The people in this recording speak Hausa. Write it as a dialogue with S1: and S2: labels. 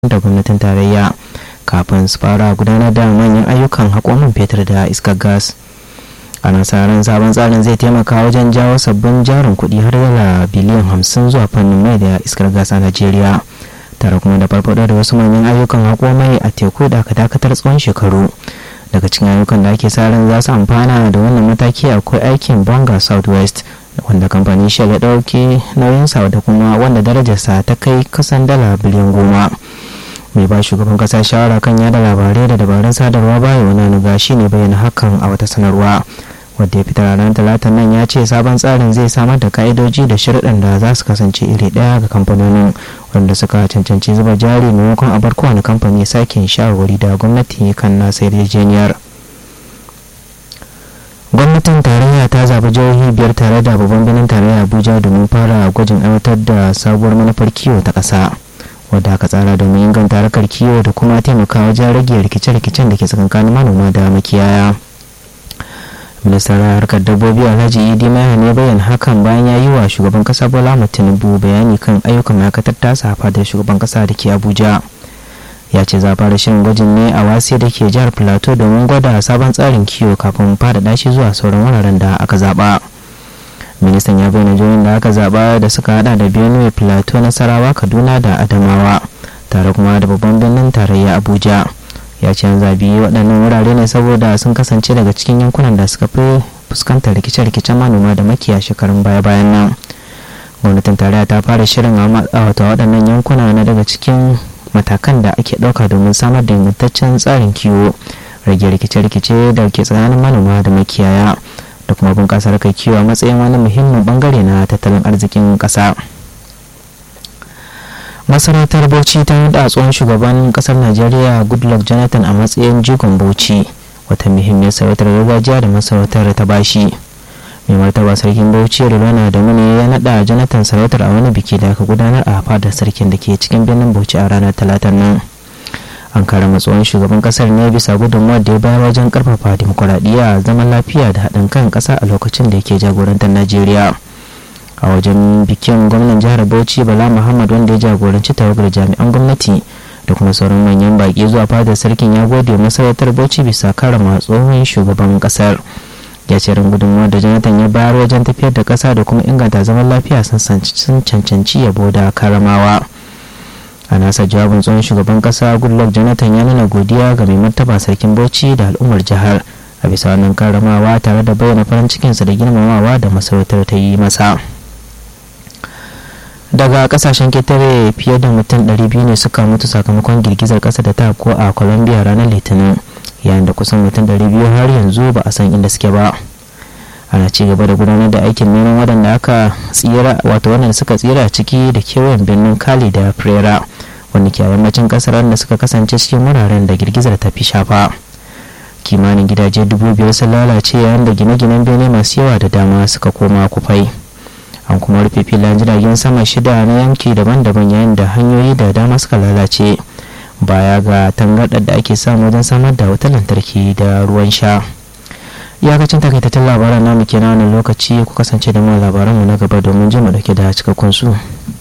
S1: da gwamnatin tarayya kafin su fara gudanar da manyan ayyukan haƙomin fetur da iskar gas ana sa ran sabon tsarin zai taimaka wajen jawo sabbin jarin kuɗi har dala biliyan hamsin zuwa fannin mai da iskar gas a najeriya tare kuma da farfaɗo da wasu manyan ayyukan haƙomai a teku da aka dakatar tsawon shekaru daga cikin ayyukan da ake sa ran za su amfana da wannan mataki akwai aikin bonga southwest wanda kamfanin shell ya ɗauki nauyinsa da kuma wanda darajarsa ta kai kasan dala biliyan goma mai ba shugaban kasa shawara kan yada labarai da dabarun sadarwa baya wani nuga shi ne bayyana hakan a wata sanarwa wadda ya fitar ranar talatan nan ya ce sabon tsarin zai samar da ka'idoji da shirɗin da za su kasance iri ɗaya ga kamfanonin wanda suka cancanci zuba jari maimakon a bar kowane kamfani sake shawarwari da gwamnati kan nasa yarjejeniyar gwamnatin tarayya ta zaɓi jihohi biyar tare da babban birnin tarayya abuja domin fara gwajin aiwatar da sabuwar manufar kiwo ta ƙasa wadda aka tsara domin inganta harkar kiwo da kuma taimakawa wajen rage rikice-rikicen da ke tsakankanin manoma da makiyaya ministan harkar dabbobi alhaji idi maya ne bayan hakan bayan ya yi wa shugaban kasa bola tinubu bayani kan ayyukan ma'aikatar tasa da shugaban kasa da ke abuja ya ce za fara shirin gwajin ne a wasi da ke jihar plateau domin gwada sabon tsarin kiwo kafin faɗaɗa shi zuwa sauran wuraren da aka zaɓa ministan ya bayyana jihohin da aka zaɓa da suka hada da benue plateau nasarawa kaduna da adamawa tare kuma da babban birnin tarayya abuja ya ce an zabi waɗannan wurare ne saboda sun kasance daga cikin yankunan da suka fi fuskantar rikice-rikicen manoma da makiya shekarun baya-bayan nan gwamnatin tarayya ta fara shirin a wata waɗannan yankuna na daga cikin matakan da ake ɗauka domin samar da ingantaccen tsarin kiwo rage rikice-rikice da ke tsakanin manoma da makiyaya da kuma bunƙasa harkar kiwo a matsayin wani muhimmin bangare na tattalin arzikin ƙasa masarautar bauchi ta yi tsohon shugaban ƙasar najeriya goodluck jonathan a matsayin jigon bauchi wata muhimmiyar sarautar gargajiya da masarautar ta bashi mai martaba sarkin bauchi rilwana da mune ya naɗa jonathan sarautar a wani biki da aka gudanar a fadar sarkin da ke cikin birnin bauchi a ranar talatar nan an karama tsohon shugaban kasar ne bisa gudunmawar da ya bayar wajen karfafa dimokuraɗiyya zaman lafiya da haɗin kan ƙasa a lokacin da yake jagorantar najeriya a wajen bikin gwamnan jihar bauchi bala muhammad wanda ya jagoranci tawagar jami'an gwamnati da kuma sauran manyan baƙi zuwa fadar sarkin ya gode masarautar bauchi bisa karama tsohon shugaban kasar ya ce gudunmawar da jonathan ya bayar wajen tafiyar da ƙasa da kuma inganta zaman lafiya sun cancanci yabo da karamawa a nasa jawabin tsohon shugaban kasa goodluck jonathan ya nuna godiya ga mai martaba sarkin bauchi da al'ummar jihar a bisa wannan karamawa tare da bayyana farin cikinsa da girmamawa da masarautar ta yi masa daga kasashen ketare fiye da mutum 200 ne suka mutu sakamakon girgizar kasa da ta ko a colombia ranar litinin yayin da kusan mutum 200 har yanzu ba a san inda suke ba ana ci gaba da gudanar da aikin neman waɗanda aka tsira wato waɗanda suka tsira ciki da kewayen birnin kali da frera wanda ke yammacin kasar wanda suka kasance cikin wuraren da girgizar ta fi shafa kimanin gidaje dubu biyar sun lalace yayin da gine-ginen bene masu yawa da dama suka koma kufai an kuma rufe filan jiragen sama shida na yanki daban-daban yayin da hanyoyi da dama suka lalace baya ga tangarɗar da ake samu wajen samar da wutar lantarki da ruwan sha iyakacin takaitattun labaran namu kenan wani lokaci ku kasance da mu labaranmu na gaba domin jin mu dauke da cikakkun su